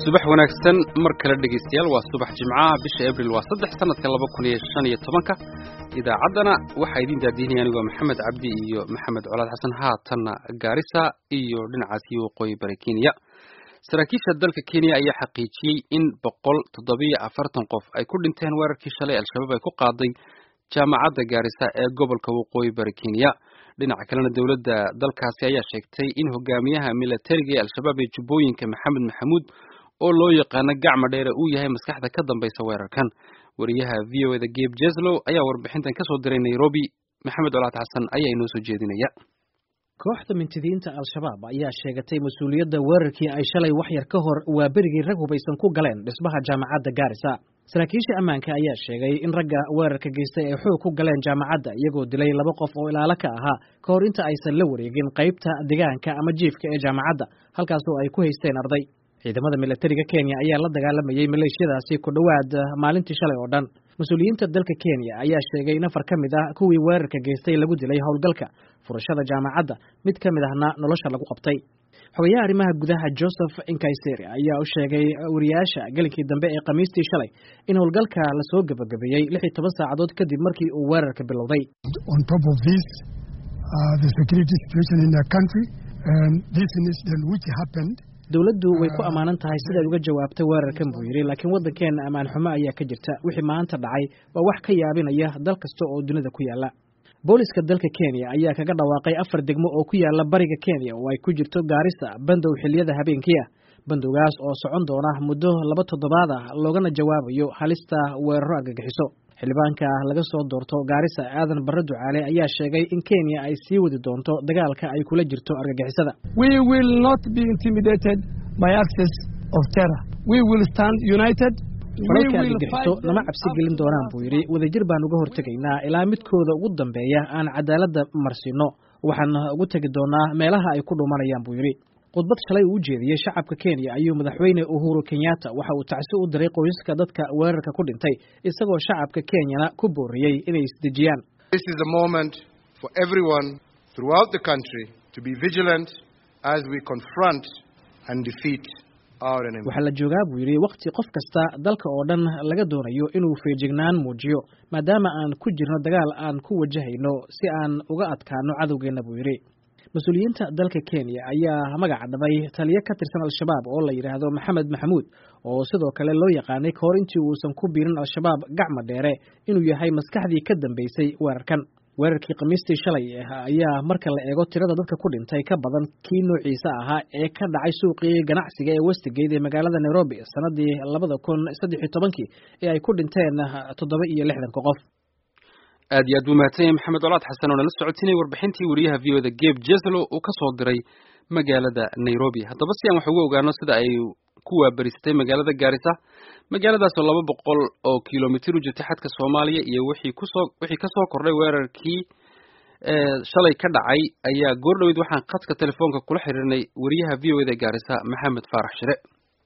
subax wanaagsan mar kale dhegaystayaal waa subax jimcaha bisha abril waa saddex sanadka laba kun iyo shan iyo tobanka idaacaddana waxaa idiin daadiinaya anigoo maxamed cabdi iyo maxamed colaad xasan haatanna gaarisa iyo dhinacaasi waqooyi bari kenya saraakiisha dalka kenya ayaa xaqiijiyey in boqol toddobiyo afartan qof ay ku dhinteen weerarkii shalay al-shabaab ay ku qaaday jaamacadda gaarisa ee gobolka waqooyi bari kenya dhinaca kalena dowladda dalkaasi ayaa sheegtay in hogaamiyaha milatariga ee al-shabaab ee jubbooyinka maxamed maxamuud oo loo yaqaano gacma dheere uu yahay maskaxda ka dambaysa weerarkan wariyaha v o eda geb jeslow ayaa warbixintan kasoo diray nairobi maxamed colaad xasan ayaa inoo soo jeedinaya kooxda mintidiinta al-shabaab ayaa sheegatay mas-uuliyadda weerarkii ay shalay waxyar ka hor waa berigii rag hubaysan ku galeen dhismaha jaamacadda gaarisa saraakiisha ammaanka ayaa sheegay in ragga weerarka geystay ay xoog ku galeen jaamacadda iyagoo dilay laba qof oo ilaalo ka ahaa ka hor inta aysan la wareegin qaybta degaanka ama jiifka ee jaamacadda halkaasoo ay ku haysteen arday ciidamada milatariga kenya ayaa la dagaalamayey maleeshiyadaasi ku dhowaad maalintii shalay oo dhan mas-uuliyiinta dalka kenya ayaa sheegay in afar ka mid ah kuwii weerarka geystay lagu dilay howlgalka furashada jaamacadda mid ka mid ahna nolosha lagu qabtay xogayaha arrimaha gudaha joseph inkayseri ayaa u sheegay wariyaasha gelinkii dambe ee khamiistii shalay in howlgalka lasoo gebagabeeyey lix iyo toban saacadood kadib markii uu weerarka bilowday dowladdu way ku ammaanan tahay sidaad uga jawaabtay weerarkan buu yidhi laakiin waddankeenna ammaan xumo ayaa ka jirta wixii maanta dhacay waa wax ka yaabinaya dal kasta oo dunida ku yaala booliska dalka kenya ayaa kaga dhawaaqay afar degmo oo ku yaala bariga kenya oo ay ku jirto gaarisa bandow xilliyada habeenkii ah bandowgaas oo socon doona muddo laba toddobaad ah loogana jawaabayo halista weeraro argagixiso xildhibaanka laga soo doorto gaarisa aadan barre ducaale ayaa sheegay in kenya ay sii wadi doonto dagaalka ay kula jirto argagixisada falalka argagixiso nama cabsi gelin doonaan buu yidhi wadajir baan uga hortegaynaa ilaa midkooda ugu dambeeya aan cadaaladda marsiino waxaan ugu tegi doonaa meelaha ay ku dhumanayaan buu yidhi khudbad shalay uu u jeediyey shacabka kenya ayuu madaxweyne uhuru kenyatta waxa uu tacsi u diray qoysaska dadka weerarka ku dhintay isagoo shacabka kenyana ku booriyey inay isdejiyaan waxaa la joogaa buu yidhi wakhti qof kasta dalka oo dhan laga doonayo inuu feejignaan muujiyo maadaama aan ku jirno dagaal aan ku wajahayno si aan uga adkaano cadowgeenna buu yidhi mas-uuliyiinta dalka kenya ayaa magac dhabay taliyo ka tirsan al-shabaab oo la yidhaahdo maxamed maxamuud oo sidoo kale loo yaqaanay ka hor intii uusan ku biirin al-shabaab gacma dheere inuu yahay maskaxdii ka dambeysay weerarkan weerarkii khamiistii shalay ayaa marka la eego tirada dadka ku dhintay ka badan kii noociisa ahaa ee ka dhacay suuqii ganacsiga ee westigate ee magaalada nairobi sanadii labada kun saddex iyo tobankii ee ay ku dhinteen toddoba iyo lixdanka qof aad iyo aad buu mahadsan yahay maxamed colaad xasan oo nala socotinay warbixintii wariyaha v o da geb jeslo uu ka soo diray magaalada nairobi haddaba si aan wax uga ogaano sida ay ku waabarisatay magaalada gaarisa magaaladaas oo laba boqol oo kilomitir u jirtay xadka soomaaliya iyo wixii kusoo wixii kasoo kordhay weerarkii shalay ka dhacay ayaa goor dhaweyd waxaan khadka telefoonka kula xiriirnay wariyaha v o da gaarisa maxamed faarax shire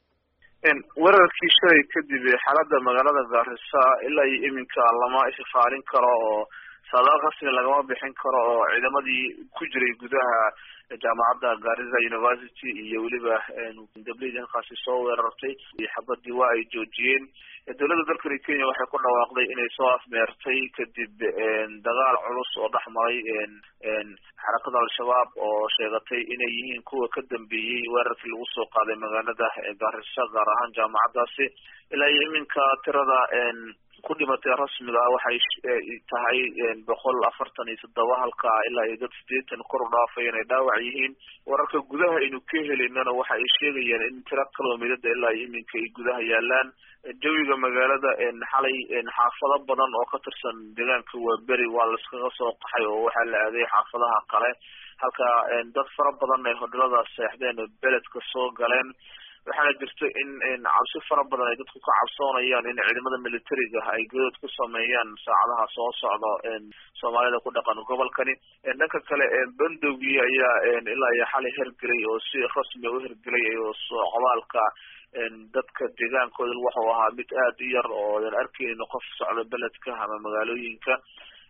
weerarkii shalay kadib xaaladda magaalada gaarisa ilaa iyo iminka lama ishifaalin karo oo saadaal rasmi lagama bixin karo oo ciidamadii ku jiray gudaha jaamacadda garissa university iyo weliba dableydi halkaasi soo weerartay xabadii waa ay joojiyeen dowladda dalkani kenya waxay ku dhawaaqday inay soo afmeertay kadib dagaal culus oo dhex maray xarakada al-shabaab oo sheegatay inay yihiin kuwa ka dambeeyey weerarkii lagu soo qaaday magaalada garissa gaar ahaan jaamacaddaasi ilaa iyo iminka tirada ku dhimatay rasmiga ah waxay tahay boqol afartan iyo toddoba halka ilaa iyo dad sideetan kor u dhaafay inay dhaawac yihiin wararka gudaha aynu ka helaynana waxa ay sheegayaan in tiro kilomitada ilaa iyo iminka ay gudaha yaalaan jawiga magaalada xalay xaafado badan oo ka tirsan deegaanka waaberi waa laiskaga soo qaxay oo waxaa la aaday xaafadaha kale halka dad fara badan ay hodhalada seexdeen oo beledka soo galeen waxaana jirta in cabsi fara badan ay dadku ka cabsoonayaan in ciidamada militariga ay godood ku sameeyaan saacadaha soo socda soomaalida ku dhaqan gobolkani dhanka kale bandowgii ayaa ilaa iyo xalay hergelay oo si rasmi u hergelay oo socdaalka dadka deegaankooda wuxuu ahaa mid aada u yar oo aan arkeynin qof socda beledka ama magaalooyinka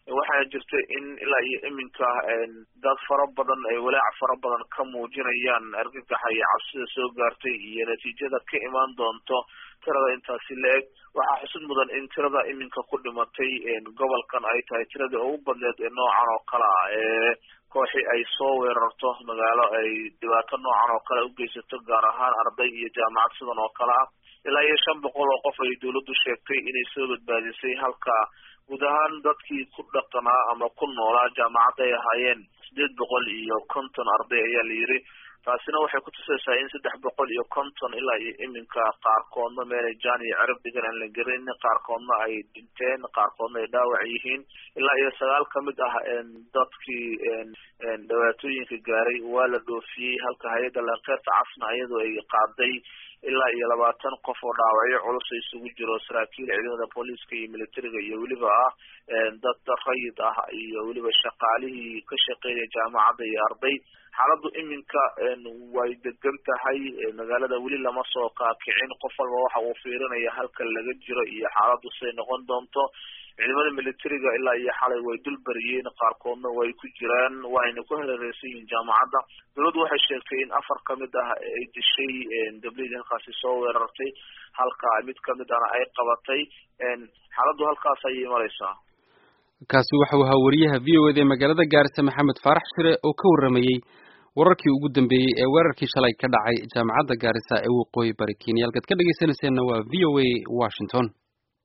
waxaana jirta in ilaa iyo iminka dad fara badan ay walaac fara badan ka muujinayaan argagaxa iyo cabsida soo gaartay iyo natiijada ka imaan doonto tirada intaasi la-eg waxaa xusud mudan in tirada iminka ku dhimatay gobolkan ay tahay tiradii ugu badneed ee noocan oo kale ah ee kooxi ay soo weerarto magaalo ay dhibaato noocan oo kale ugeysato gaar ahaan arday iyo jaamacad sidan oo kale ah ilaa iyo shan boqol oo qof ay dawladdu sheegtay inay soo badbaadisay halka guud ahaan dadkii ku dhaqanaa ama ku noolaa jaamacadda ay ahaayeen sideed boqol iyo konton arday ayaa la yidhi taasina waxay kutusaysaa in saddex boqol iyo konton ilaa iyo iminka qaarkoodna meelay jaan iyo cerab dhigan aan la gelin qaarkoodna ay dhinteen qaarkoodna ay dhaawac yihiin ilaa iyo sagaal kamid ah dadkii dhibaatooyinka gaaray waa la dhoofiyey halka hay-adda lankeerta casna iyadoo ay qaaday ilaa iyo labaatan qof oo dhaawacyo culus isugu jiro saraakiil ciidamada booliiska iyo militariga iyo weliba ah dad rayid ah iyo weliba shaqaalihii ka shaqeynaya jaamacadda iyo arday xaaladdu iminka way degan tahay magaalada weli lama soo kaakicin qof walba waxa uu fiirinaya halka laga jiro iyo xaaladdu siday noqon doonto ciidamada militariga ilaa iyo xalay way dul bariyeen qaarkoodna way ku jiraan waayna ku hareereysan yihiin jaamacadda dawladdu waxay sheegtay in afar kamid ah ay dishay gabdhihii halkaasi soo weerartay halka mid kamid ahna ay qabatay xaaladdu halkaas ayay mareysaa kaasi waxau ahaa wariyaha v o eda ee magaalada gaarisa maxamed faarax shire oo ka warramayey wararkii ugu dambeeyey ee weerarkii shalay ka dhacay jaamacadda gaarisa ee waqooyi bari kenya halkaad ka dhegeysanayseena waa v o a washington